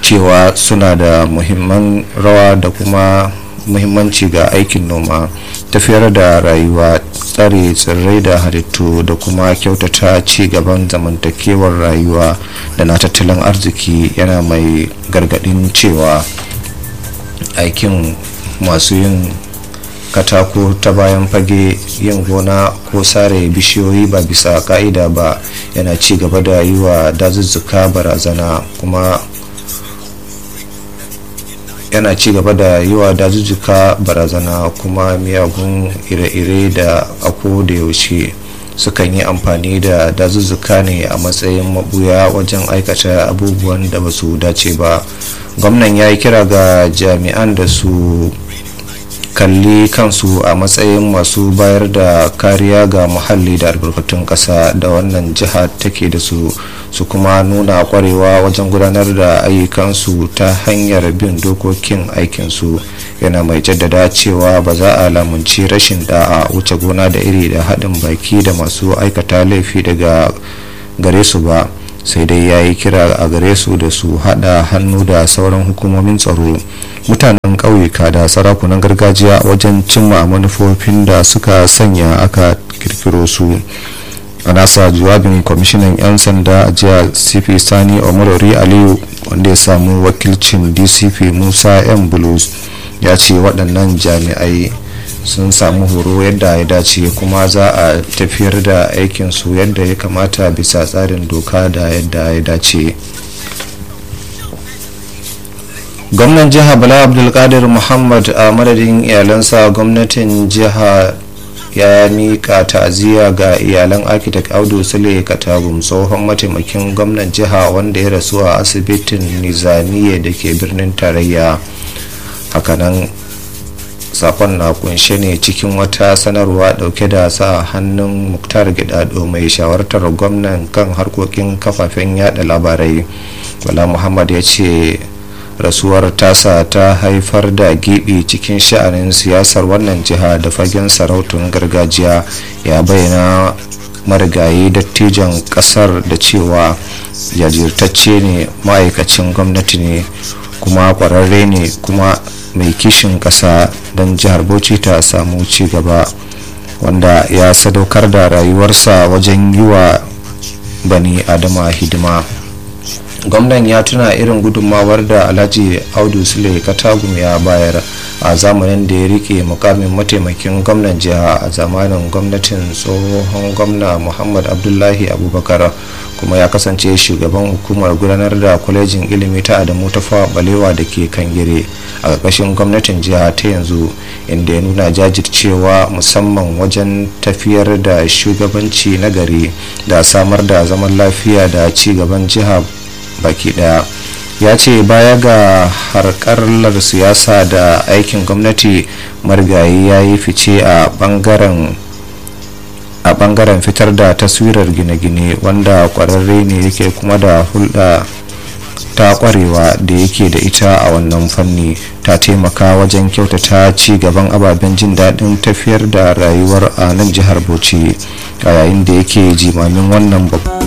cewa suna da muhimman rawa da kuma muhimmanci ga aikin noma tafiyar da rayuwa tsare tsirrai da halittu da kuma kyautata ci gaban zamantakewar rayuwa da na tattalin arziki yana mai gargadin cewa aikin masu yin katako ta bayan fage yin gona ko sare bishiyoyi ba bisa ka'ida ba yana ci gaba da yi wa dazuzzuka barazana kuma yana ci gaba da yi wa dazuzzuka barazana kuma miyagun ire-ire da ako da yaushe sukan yi amfani da dazuzzuka ne a matsayin mabuya wajen aikata abubuwan da ba su dace ba gwamnan ya yi kira ga jami'an da su kalli kansu a matsayin masu bayar da kariya ga muhalli da albarkatun ƙasa da wannan jiha take da su su kuma nuna kwarewa wajen gudanar da ayyukansu ta hanyar bin dokokin aikinsu yana mai jaddada cewa ba za a lamunci rashin da'a wuce gona da iri da haɗin baki da masu aikata laifi daga gare su ba sai dai ya yi kira a gare su da su haɗa hannu da sauran hukumomin tsaro mutanen ƙauyuka da sarakunan gargajiya wajen cimma manufofin da suka sanya aka kirkiro su a nasa jawabin kwamishinan 'yan sanda a jiya cp sani omorori aliyu wanda ya samu wakilcin dcp musa m bulus ya ce waɗannan jami'ai sun samu horo yadda ya dace kuma za a tafiyar da aikinsu yadda ya kamata bisa tsarin doka da yadda ya dace gwamnan jiha bala abdulkadir muhammad a madadin iyalansa gwamnatin jiha ya mika ta'aziyya ga iyalan architect audu sule katagum tsohon mataimakin gwamnan jiha wanda ya rasu a asibitin nizamiya da ke birnin tarayya hakanan sakon na kunshe ne cikin wata sanarwa dauke da sa hannun muktar gidado mai shawartar gwamnan kan harkokin kafafen yada labarai bala muhammad ya ce rasuwar tasa ta haifar da gibi cikin sha'anin siyasar wannan jiha da fagen sarautun gargajiya ya bayyana marigayi dattijan kasar da cewa jajirtacce ne ma'aikacin gwamnati ne kuma kwararre ne kuma mai kishin kasa don jihar bauchi ta samu ci gaba wanda ya sadaukar da rayuwarsa wajen yi wa bani adama hidima gwamnan ya tuna irin gudunmawar da alhaji audu sule katagum ya bayar a zamanin da ya rike mukamin mataimakin gwamnan jiha a zamanin gwamnatin tsohon gwamna muhammad abdullahi abubakar kuma ya kasance shugaban hukumar gudanar da kwalejin ilimi ta adamu ta fawa balewa da ke kangire a ƙarƙashin gwamnatin jiha ta yanzu inda ya nuna jajircewa musamman wajen tafiyar da shugabanci na gari da samar da zaman lafiya da ci gaban jiha baki daya ya ce baya ga harkarlar siyasa da aikin gwamnati marigayi ya yi fice a bangaren a bangaren fitar da taswirar gine-gine wanda kwararre ne yake kuma da hulɗa ta kwarewa da yake da ita a wannan fanni ta taimaka wajen kyautata ci gaban ababen jin daɗin tafiyar da rayuwar a nan jihar bauchi a yayin da yake jimamin wannan babban